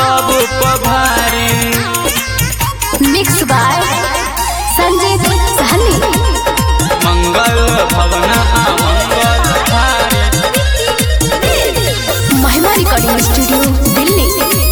सब पभारी mix by Sanjay Sahani मंगल भवन आ मंगल हारी महिमा रिकॉर्डिंग स्टूडियो दिल्ली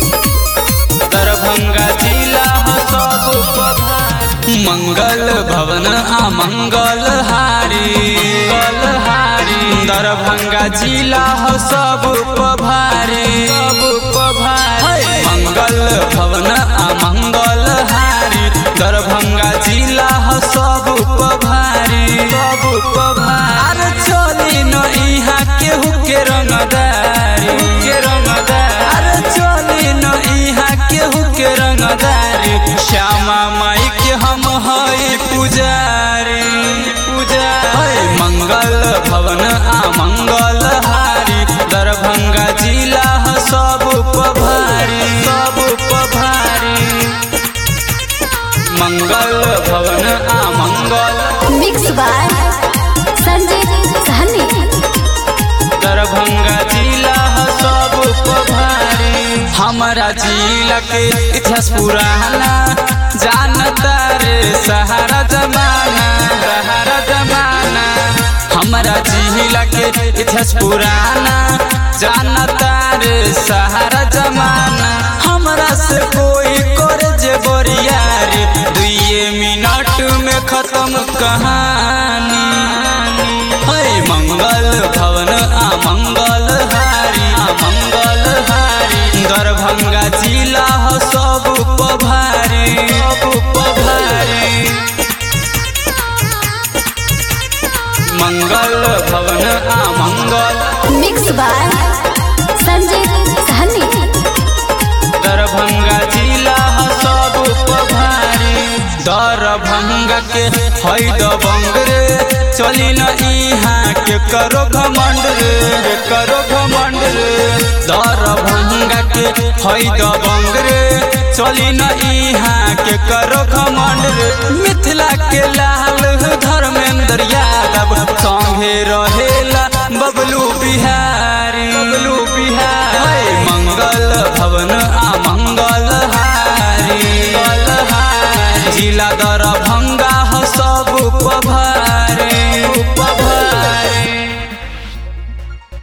दरभंगा जिला ह सब पभारी मंगल भवन आ मंगल हारी मंगल हारी दरभंगा जिला ह सब पभारी सब पभारी मंगल भवन आ मंगल हारी दरभंगा जिला ह सब पभारी सब पभारी अरे चली न इहाँ केहू के रंगदारी के रंगदारी अरे चली न इहाँ केहू के रंगदारी श्यामा माई के हम हई पुजारी पुजारी मंगल भवन आ मंगल हारी दरभंगा जिला ह सब पभारी सब पभारी मंगल भवन आ मंगल मिक्स बाय संजय सहनी दरभंगा जिला ह सब पभारी हमारा जिला के इतिहास पुराना जानता रे सहारा जमाना सहारा जमाना हमारा जिला के इतिहास पुराना जानता रे सहारा जमाना हमरा से कोई करे जे बोरियारी दुए मिनट में खत्म कहानी है मंगल भवन आ मंगल हारी आ मंगल हारी दरभंगा जिला ह सब पभारी सब पभारी मंगल भवन आ मंगल मिक्स बाय संजय सहनी दरभंगा जिला ह सब पभारी दरभंगा के है दबंग रे चली न इहाँ के करो घमंड रे के करो घमंड रे दरभंगा के है दबंग रे चली न इहाँ के करो घमंड रे मिथिला के ला